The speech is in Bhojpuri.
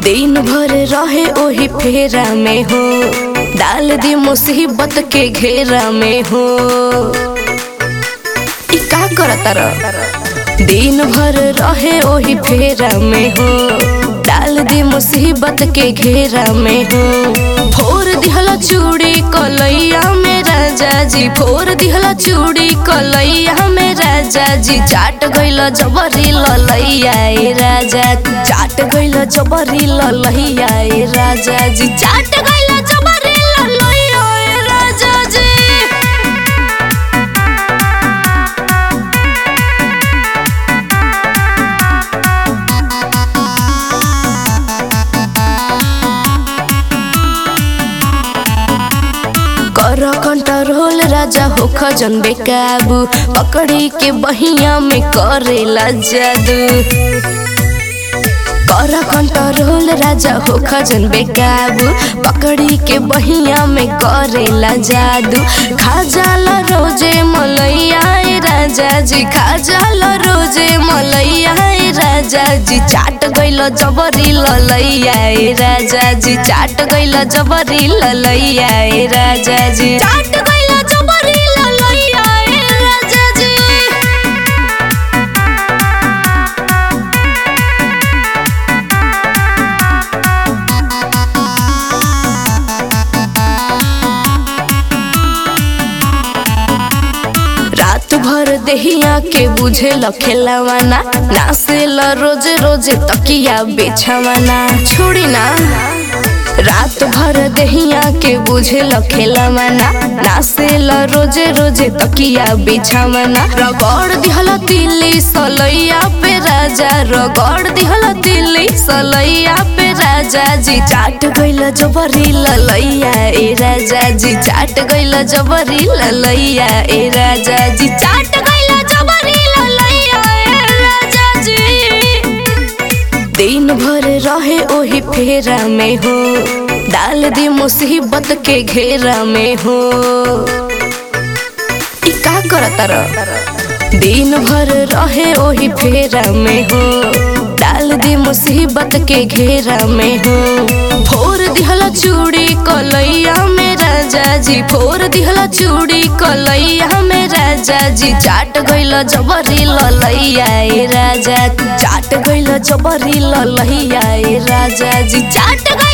दिन भर रहे ओही फेरा में हो डाल दी मुसीबत के घेरा में हो ई का करता र दिन भर रहे ओही फेरा में हो डाल दी मुसीबत के घेरा में हो फोर दिहला चूड़ी कलैया में राजा जी फोर दिहला चूड़ी कलैया में राजा जी चाट गइल जबरी ललैया ए राजा चाट गइल जबरी ललैया ए राजा जी चाट गइल जबरी ललैया ए राजा जी कर कंट्रोल राजा हो खजन बेकाबू पकड़ी के बहिया में करेला जादू कर कंट्रोल राजा हो खजन बेकाबू पकड़ी के बहिया में करेला जादू खा जाला रोजे मलैया ए राजा जी खा जाला रोजे मलैया ए राजा जी चाट गइल जबरी ललैया ए राजा जी चाट गइल जबरी ललैया ए राजा जी चाट गइल जबरी ललैया ए राजा जी रात भर देहिया के बुझे लखेलावाना नासेल रोज रोज तकिया बेछावाना छोड़ी ना रात भर देहिया के बुझे लखेलावाना नासेल रोज रोज तकिया बेछावाना रगड़ दिहला दिल्ली सलैया पे राजा रगड़ दिहला दिल्ली सलैया पे राजा जी चाट गइल जबरी ललैया ए राजा जी चाट गइल जबरी ललैया ए राजा जी चाट गइल जबरी ललैया ए राजा जी दिन भर रहे ओही फेरा में हो डाल दी मुसीबत के घेरा में हो ई का करता र दिन भर रहे ओही फेरा में हो डाल दी मुसीबत के घेरा में हो फोर दिहला चूड़ी कलैया में राजा जी फोर दिहला चूड़ी कलैया में राजा जी चाट गइल जबरी ललैया ए राजा चाट गइल जबरी ललैया ए राजा जी चाट